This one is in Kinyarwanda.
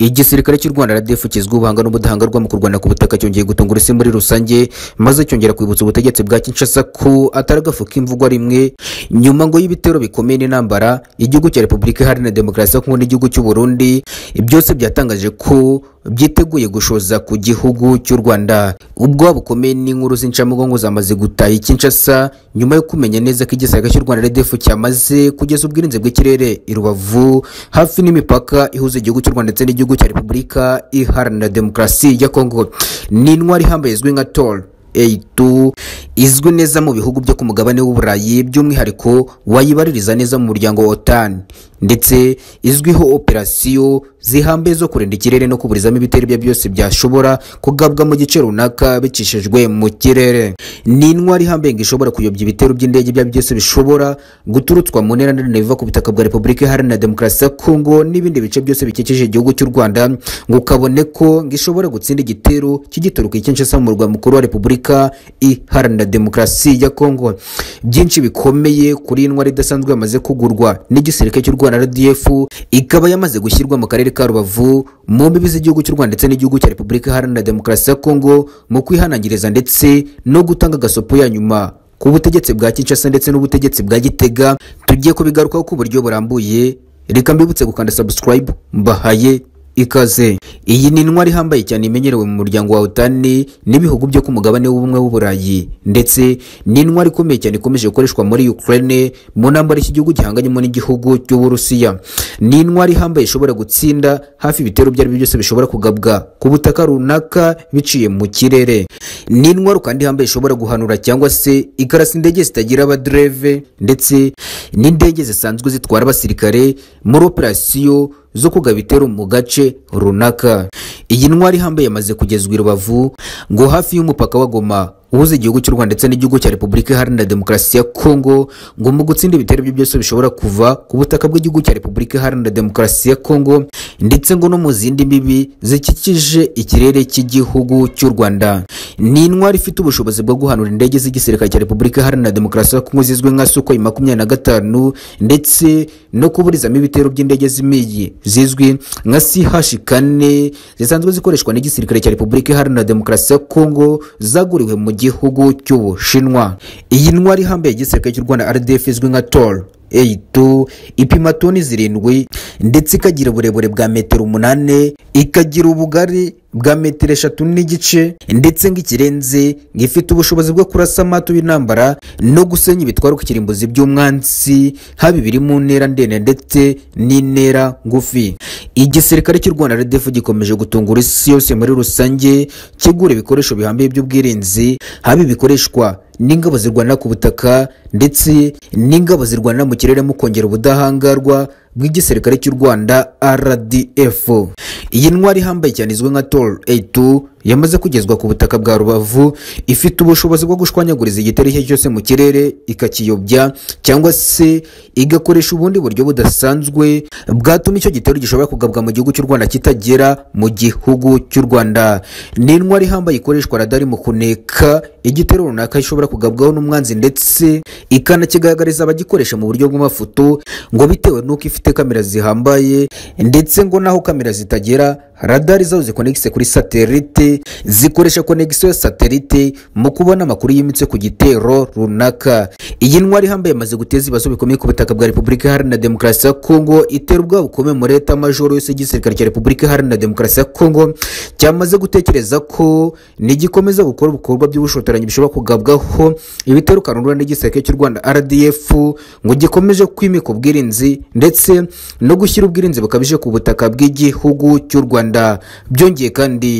igisirikare cy'u rwanda rdf kizwi ubuhanga n'ubudahangarwa mu kurwana ku butaka cyongeye gutunga urusi muri rusange maze cyongera kwibutsa ubutegetsi bwa kinshasa ko atari agafu k'imvugwa rimwe nyuma ngo y'ibitero bikomeye n'intambara igihugu cya repubulika iharanira demokarasi ya kongo n'igihugu cy'u burundi byose byatangaje ko byiteguye gushoza ku gihugu cy'u rwanda ubwoba bukomeye n'inkuru z'incamugongo zamaze gutaha kinshasa nyuma yo kumenya neza ko igisirikare cy'u rwanda rdf cyamaze kugeza ubwirinzi bw'ikirere i rubavu hafi n'imipaka ihuza igihugu cy'u rwanda ndetse n'igihugu cya repubulika iharanira demokarasi ya kongo ni intwari ihambaye izwi nka tor eyitu izwi neza mu bihugu byo ku mugabane w'uburayi by'umwihariko wayibaririza neza mu muryango wa otani ndetse izwiho operasiyo zihambaye zo kurinda ikirere no kuburizamo ibitero ibyo byose byashobora kugabwa mu gice runaka bicishijwe mu kirere ni intwari ihambaye ngo ishobora kuyobya ibitero by'indege ibyo byose bishobora guturutswa mu ntera ndende biva ku butaka bwa repubulika iharanira demokarasi ya kongo n'ibindi bice byose bikikije igihugu cy'u rwanda ngo ukabone ko ngo ishobora gutsinda igitero cy'igituruka ikinshasa mu murwa mukuru wa repubulika iharanira demokarasi ya kongo byinshi bikomeye kuri intwari idasanzwe yamaze kugurwa n'igisirikare cy'u rwanda rwanda rdf ikaba yamaze gushyirwa mu karere ka rubavu mu mbibi z'igihugu cy'u rwanda ndetse n'igihugu cya repubulika iharanira demokarasi ya kongo mu kwihanangiriza ndetse no gutanga agasopo ya nyuma ku butegetsi bwa kinshasa ndetse n'ubutegetsi bwa gitega tugiye kubigarukaho ku buryo burambuye reka mbibutse gukanda subscribe mbahaye ikaze iyi ni intwari ihambaye cyane imenyerewe mu muryango wa otani n'ibihugu byo ku mugabane w'ubumwe w'uburayi ndetse ni intwari ikomeye cyane ikomeje gukoreshwa muri ukraine mu ntambara iki gihugu gihanganyemo n'igihugu cy'uburusiya ni intwari ihambaye ishobora gutsinda hafi ibitero ibyo ari byo byose bishobora kugabwa ku butaka runaka biciye mu kirere ni intwari kandi ihambaye ishobora guhanura cyangwa se ikarasa indege zitagira abadereve ndetse n'indege zisanzwe zitwara abasirikare muri operasiyo zo kugaba ibitero mu gace runaka iyi ntwari ihambaye yamaze kugezwa i rubavu ngo hafi y'umupaka wa goma uhuza igihugu cy'u rwanda ndetse n'igihugu cya repubulika iharanira demokarasi ya kongo ngo mu gutsinda ibitero ibyo byose bishobora kuva ku butaka bw'igihugu cya repubulika iharanira demokarasi ya kongo ndetse ngo no mu zindi mbibi zikikije ikirere cy'igihugu cy'u rwanda ni intwari ifite ubushobozi bwo guhanura indege z'igisirikare cya repubulika iharanira demokarasi ya kongo zizwi nka sukoyi makumyabiri na gatanu ndetse no kuburizamo ibitero by'indege z'imiyi zizwi nka sihashi kane zisanzwe zikoreshwa n'igisirikare cya repubulika iharanira demokarasi ya kongo zaguriwe mu gihugu cy'ubushinwa iyi ntwari ihambaye igisirikare cy'u rwanda rdf izwi nka tor eyitu ipima toni zirindwi ndetse ikagira uburebure bwa metero umunani ikagira ubugari bwa metero eshatu n'igice ndetse ng'ikirenze ngifite ubushobozi bwo kurasa amatu y'intambara no gusenya ibitwaro ku kirimbuzi by'umwansi haba ibiri mu ntera ndende ndetse n'intera ngufi igisirikare cy'u rwanda rdf gikomeje gutungura isi yose muri rusange kigura ibikoresho bihambiye by'ubwirinzi haba ibikoreshwa n'ingabo zirwanira ku butaka ndetse n'ingabo zirwanira mu kirere mu kongera ubudahangarwa bw'igisirikare cy'u rwanda rdf iyi ntwari ihambaye cyane izwi nka tor a2 yamaze kugezwa ku butaka bwa rubavu ifite ubushobozi bwo gushwanyaguriza igitero icyo cyose mu kirere ikakiyobya cyangwa se igakoresha ubundi buryo budasanzwe bwatuma icyo gitero gishobora kugabwa mu gihugu cy'u rwanda kitagera mu gihugu cy'u rwanda ni intwari ihambaye ikoreshwa radari mu kuneka igitero runaka ishobora kugabwaho n'umwanzi ndetse ikanakigaragariza abagikoresha mu buryo bw'amafoto ngo bitewe n'uko ifite kamera zihambaye ndetse ngo naho kamera zitagera radari zaho zikonegise kuri satelite zikoresha konegisiyo ya satelite mu kubona amakuru yimitse ku gitero runaka iyi ntwari ihambaye imaze guteza ibibazo bikomeye ku butaka bwa repubulika iharanira demokarasi ya kongo itera ubwoba bukomeye muri leta majoro yose y'igisirikare cya repubulika iharanira demokarasi ya kongo cyamaze gutekereza ko nigikomeza gukora ibikorwa by'ubushotoranyi bishobora kugabwaho ibitero kanurura n'igisirikare cy'u rwanda rdf ngo gikomeje kwimika ubwirinzi ndetse no gushyira ubwirinzi bukabije ku butaka bw'igihugu cy'u rwanda byongeye kandi